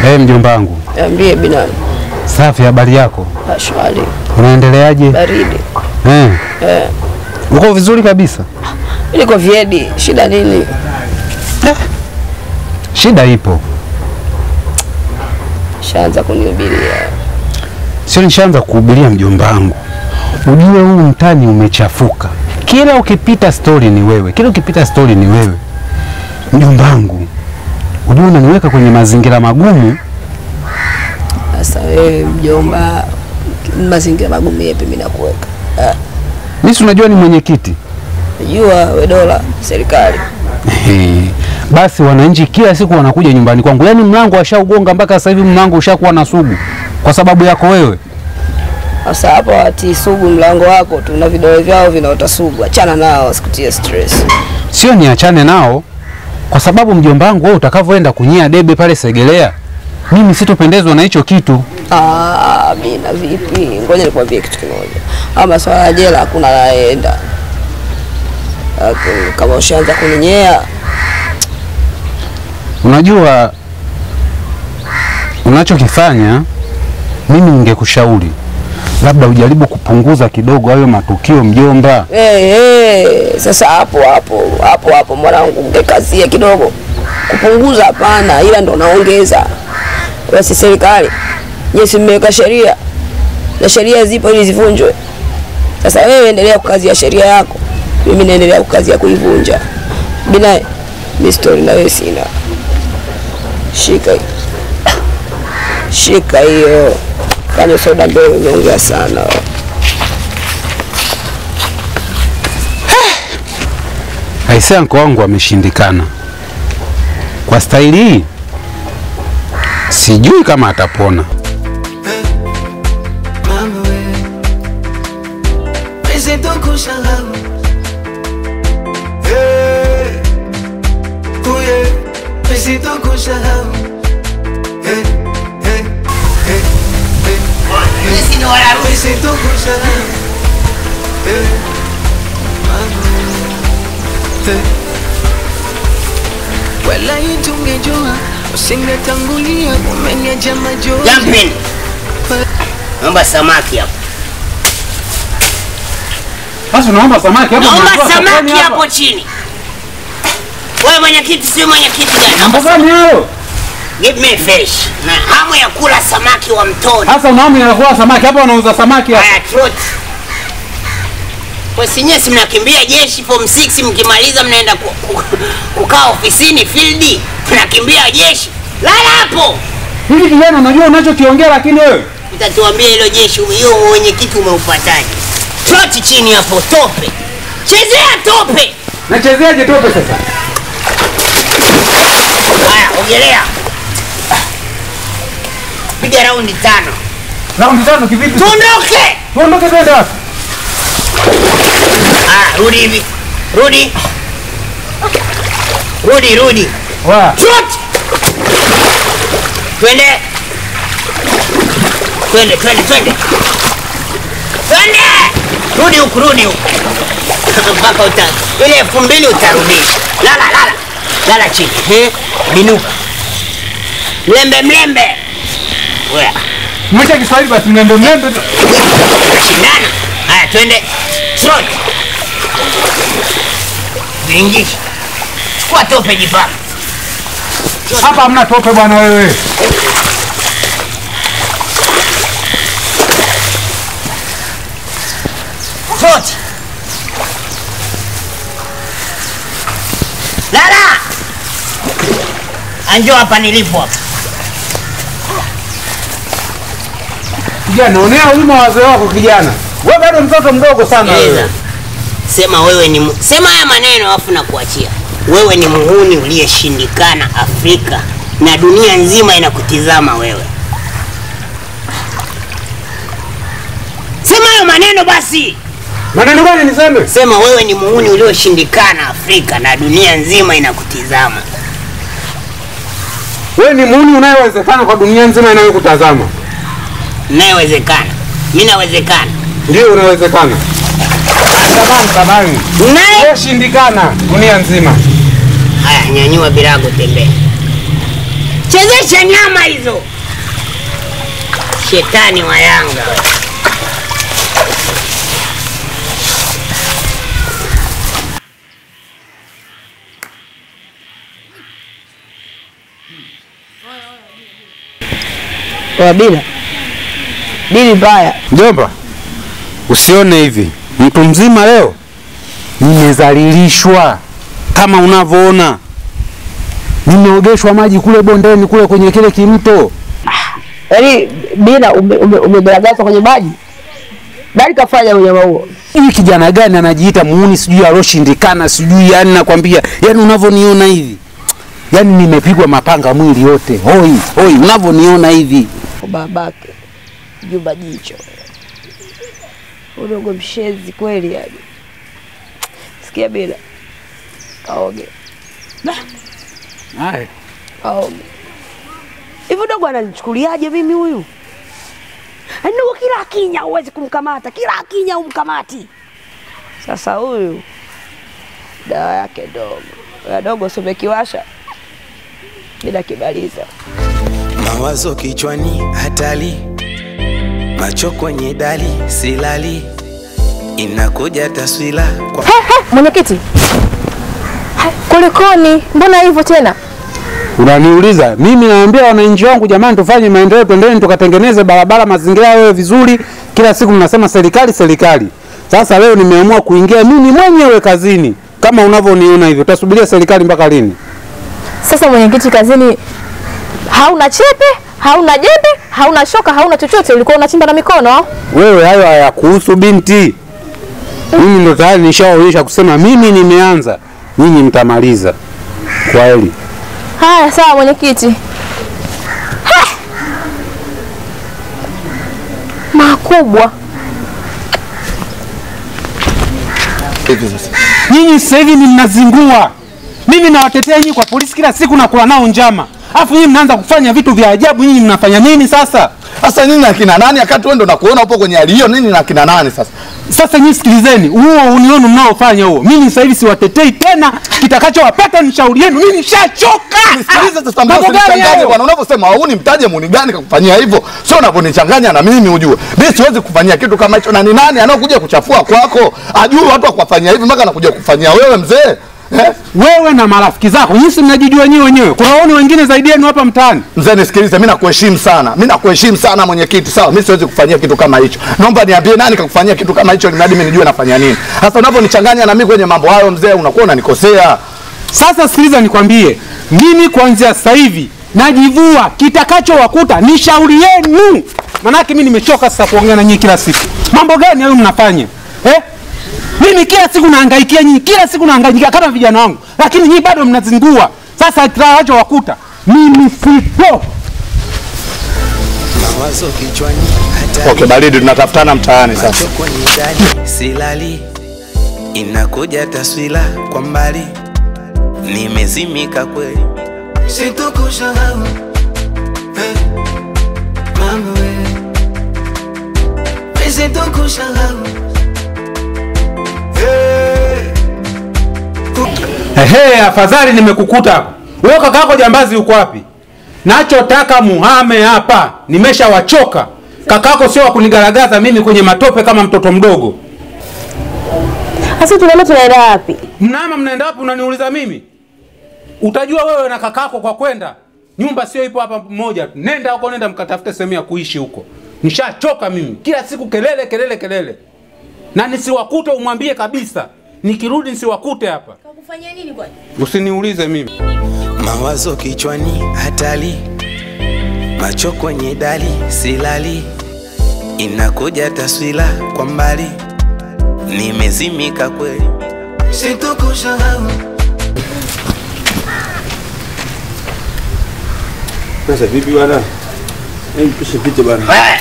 Hey, mjomba wangu. Niambie binamu. Safi, habari yako? Ashwari. Unaendeleaje? Baridi. Eh, Eh. uko vizuri kabisa? Niko Viedi. Shida nini? Shida ipo, Shaanza kunihubiria. sio? Nishaanza kuhubiria mjomba wangu. Ujue huu mtani umechafuka, kila ukipita stori ni wewe, kila ukipita stori ni wewe. Mjomba wangu, ujue unaniweka kwenye mazingira magumu. Sasa wewe mjomba, mazingira magumu yepi mimi nakuweka? Ah, Mimi si unajua ni mwenyekiti Najua we dola serikali. Ehe. Basi wananchi kila siku wanakuja nyumbani kwangu, yaani mlango washaugonga mpaka sasa hivi mlango ushakuwa na sugu kwa sababu yako wewe. Sasa hapo watii sugu mlango wako tu na vidole vyao vinaota sugu. Achana nao, wasikutie stress. Sio niachane nao, kwa sababu mjomba wangu wewe utakavyoenda kunyia debe pale Segelea, mimi sitopendezwa na hicho kitu. Ah, mimi na vipi? Ngoja nikwambie kitu kimoja. Ama swala ya jela hakuna anayeenda. Lakini Kama ushaanza kuninyea, Unajua unachokifanya, mimi ningekushauri labda ujaribu kupunguza kidogo hayo matukio mjomba. hey, hey, sasa hapo hapo hapo hapo mwanangu, ungekazie kidogo. Kupunguza hapana, ila ndo naongeza. Basi serikali nyesi mmeweka sheria na sheria zipo ili zivunjwe. Sasa wewe endelea kukazia sheria yako, mimi naendelea kukazia kuivunja. Bina mi stori na wewe sina. Shika hii. shika hiyo, kanywa soda mbele, umeongea sana. Aisee, anko wangu ameshindikana kwa staili hii, sijui kama atapona. Mama we Pese kusahau Hey Uye Pese kusahau Hey Hey Hey Hey Sisi ni Wararusi. Pese kusahau Hey Mama Hey Wala tungejua usingetangulia umeniacha majozi Jumping. Naomba samaki hapo. Sasa unaomba samaki hapo, Naomba unatoa samaki sokoni hapa. hapo chini. Wewe mwenyekiti si mwenyekiti gani? Mambo gani hayo? Give me fish. Na hamu ya kula samaki wa mtoni. Sasa unaomba inakula samaki hapa, unauza samaki hapa. Haya trot. Kwa sinye si mnakimbia jeshi form 6 mkimaliza mnaenda ku, ku, kukaa ofisini field. Mnakimbia jeshi. Lala hapo. Hivi kijana, unajua unachokiongea, lakini wewe Utatuambia hilo jeshi hiyo mwenyekiti umeupataje? Trot chini hapo tope. Chezea tope. nachezeaje tope sasa? Haya, ogelea. Piga raundi tano. Raundi tano kivipi? Tuondoke. Tuondoke twende wapi? Ah, rudi hivi. Rudi. Rudi, rudi. Wa. Trot. Twende. Twende, twende, twende. Twende. Rudi huku, rudi huku. Mpaka uta ile elfu mbili utarudisha. Lala, lala. Lala chini. Eh? Binuka. Mlembe, mlembe. Wewe. Mwacha Kiswahili basi, mlembe mlembe. tu. Shindana. Haya, twende. Trot. Vingisha. Chukua tope jipanga. Hapa hamna tope bwana wewe. Trot. Lala. Anjo hapa nilipo hapa. Kijana, onea huruma wazee wako kijana. Wewe bado mtoto mdogo sana Sikiliza. wewe. Sema wewe ni mu- sema haya maneno alafu nakuachia. Wewe ni muhuni uliyeshindikana Afrika na dunia nzima inakutizama wewe. Sema hayo maneno basi. Maneno gani niseme? Sema wewe ni muhuni ulioshindikana Afrika na dunia nzima inakutizama. Wewe ni muuni unayewezekana kwa dunia nzima inayokutazama. Inayowezekana. Mimi nawezekana. Ndio unawezekana. Tabani tabani. Naye Wewe shindikana dunia nzima. haya nyanyua birago tembea. chezesha nyama hizo. Shetani wa Yanga. Kwa bila dili mbaya. Mjomba, usione hivi, mtu mzima leo nimezalilishwa kama unavyoona, nimeogeshwa maji kule bondeni kule kwenye kile kimto. Yaani bila umegaragazwa ume kwenye maji. Nani kafanya unyama huo? Hivi kijana gani anajiita muuni sijui aloshindikana sijui, yani nakwambia, yani unavyoniona hivi, yani nimepigwa mapanga mwili yote, hoi hoi, unavyoniona hivi. Babake Juma jicho udogo mshezi kweli yani. Sikia bila kaoge Haya. kaoge hivi, dogo ananichukuliaje mimi huyu? Yaani dogo kila akinya huwezi kumkamata, kila akinya umkamati. Sasa huyu dawa yake dogo ya dogo somekiwasha bila kibaliza Mawazo kichwani hatari, macho kwenye dali, silali, inakuja taswira kwa Mwenyekiti, Ha, kulikoni? Mbona hivyo tena? Unaniuliza mimi, naambia wananchi wangu, jamani, tufanye maendeleo, twendeni tukatengeneze barabara, mazingira yawe vizuri. Kila siku mnasema serikali serikali. Sasa leo nimeamua kuingia mimi mwenyewe kazini, kama unavyoniona hivyo. Utasubiria serikali mpaka lini? Sasa mwenyekiti, kazini hauna chepe, hauna jembe, hauna shoka, hauna chochote, ulikuwa unachimba na mikono. Wewe hayo hayakuhusu binti. Mimi ndo tayari nishaonyesha kusema mimi nimeanza, nyinyi mtamaliza. Kwa heri. Haya, sawa mwenyekiti. Ha! Makubwa. Nyinyi sasa hivi ni mnazingua. Mimi nawatetea nyinyi kwa polisi kila siku na kula nao njama, alafu nyinyi mnaanza kufanya vitu vya ajabu. Nyinyi mnafanya nini sasa? Sasa nini na kina nani wakati wewe ndo nakuona upo kwenye hali hiyo nini na kina nani sasa? Sasa nyinyi sikilizeni, huo unionu mnaofanya huo, mimi sasa hivi siwatetei tena. Kitakachowapata ni shauri yenu. Mimi nishachoka. Nisikilize sasa mbona Mambo gani usinichanganye hayo? bwana unavyosema hauni mtaje muni gani kakufanyia hivyo? Sio unavyonichanganya na mimi ujue. Mimi siwezi kufanyia kitu kama hicho na ni nani anaokuja kuchafua kwako? Ajui watu wakufanyia hivi mpaka anakuja kufanyia wewe mzee. Eh? Wewe na marafiki zako, nyinyi si mnajijua nyinyi wenyewe. Kuna waoni wengine zaidi yenu hapa mtaani. Mzee nisikilize, mimi nakuheshimu sana. Mimi nakuheshimu sana mwenyekiti, sawa? Mimi siwezi kufanyia kitu kama hicho. Naomba niambie nani kakufanyia kitu kama hicho, ili mradi mimi nijue nafanya nini. Sasa unavyonichanganya na mimi kwenye mambo hayo mzee, unakuwa unanikosea. Sasa sikiliza nikwambie, mimi kuanzia sasa hivi najivua, kitakachowakuta ni shauri yenu. Manake mimi nimechoka sasa kuongea na nyinyi kila siku. Mambo gani hayo mnafanya eh? Mimi kila siku nahangaikia nyinyi, kila siku nahangaikia kama vijana wangu, lakini nyinyi bado mnazingua. Sasa kitakachowakuta mimi sipo. mawazo kichwani hatari, Okay, baridi tunatafutana mtaani sasa. macho kwenye dali, silali, inakuja taswira kwa mbali, nimezimika kweli, Sitokusahau hey, mama we, Mi sitokusahau hey. Ehe, afadhali nimekukuta hapa. Wewe kaka yako jambazi yuko wapi? Nachotaka muhame hapa, nimeshawachoka. Kakako sio wa kunigaragaza mimi kwenye matope kama mtoto mdogo. Sasa tunaenda tunaenda wapi? Mnama mnaenda wapi unaniuliza mimi? Utajua wewe na kakako kwa kwenda. Nyumba sio ipo hapa moja tu. Nenda huko, nenda mkatafute sehemu ya kuishi huko. Nishachoka mimi. Kila siku kelele kelele kelele. Na nisiwakute umwambie kabisa. Nikirudi nisiwakute hapa. Kakufanyia nini kwani? Usiniulize mimi. mawazo kichwani hatari, macho kwenye dali, silali, inakuja taswira kwa mbali, nimezimika kweli. Sitokusahau Sasa vipi bwana? Hebu tusipite bwana. Wewe.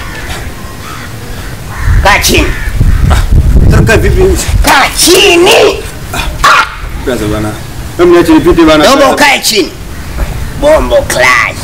Kaa chini. Sasa vipi? Kaa chini. Sasa bwana. Hebu niache nipite bwana. Naomba ukae chini. Bombo class.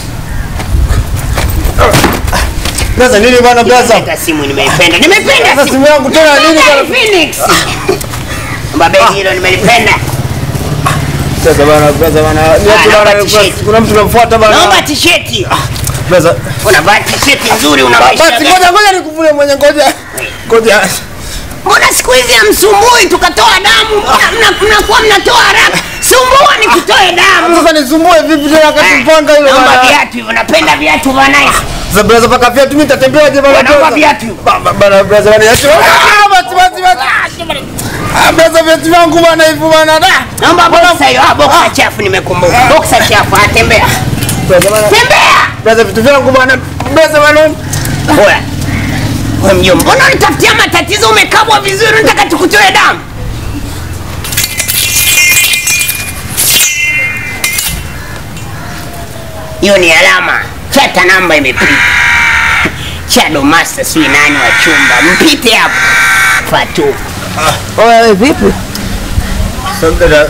Sasa nini bwana blaza? Hata simu nimeipenda. Nimeipenda Sasa simu. simu yangu tena nini Nimeipenda bwana? Phoenix. Mbabeli hilo nimelipenda. Sasa bana, sasa bana. Niache naomba bana, t-shirt. kuna- kuna mtu namfuata bana. Naomba tisheti. Sasa Unavaa tisheti nzuri una maisha basi gani? ngoja ngoja nikuvule mwenye ngoja. Ngoja. Mbona siku hizi hamsumbui tukatoa damu? Mbona mna- mnakuwa mnatoa haraka? Sumbua nikutoe damu. Sasa nisumbue vipi tena wakati mpanga hilo Naomba bana. viatu hivyo, napenda viatu vya nice. Sasa brother paka viatu mimi nitatembeaje bana? Naomba brother? viatu. Ba- ba- Bana brother bana niache. Ah, basi basi basi. Ah, brother viatu vyangu bana hivyo bana. Da. Naomba boxer hiyo. Ah, boxer chafu nimekumbuka. Boxer chafu, ah, tembea. Brother bana. Tembea. Brother vitu vyangu bana. Brother bana. Oya. Wewe mjomba, mbona unitafutia matatizo umekabwa vizuri unataka tukutoe damu? Hiyo ni alama. Chata namba imepita. Chado master sui nani wa chumba. Mpite hapo. Fatu. Wewe vipi? Sasa dada.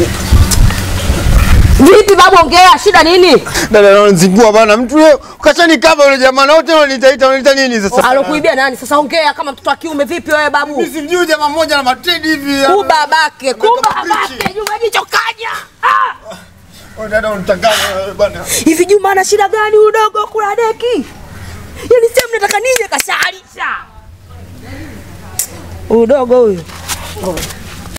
Vipi babu, ongea, shida nini? Dada ananizingua bana. Mtu leo kachani kama yule jamaa na wote wananiita wananiita nini sasa? Alokuibia nani? Sasa ongea kama mtoto wa kiume. Vipi wewe babu? Mimi simjui jamaa mmoja na matredi hivi. Kubabake, Kama kubabake, bichi. Juma jicho kaja. Ah! Wewe dada unitanganya wewe bana. Hivi Juma ana shida gani udogo kula deki? Yaani sasa mnataka nini kashaalisha? Udogo huyu.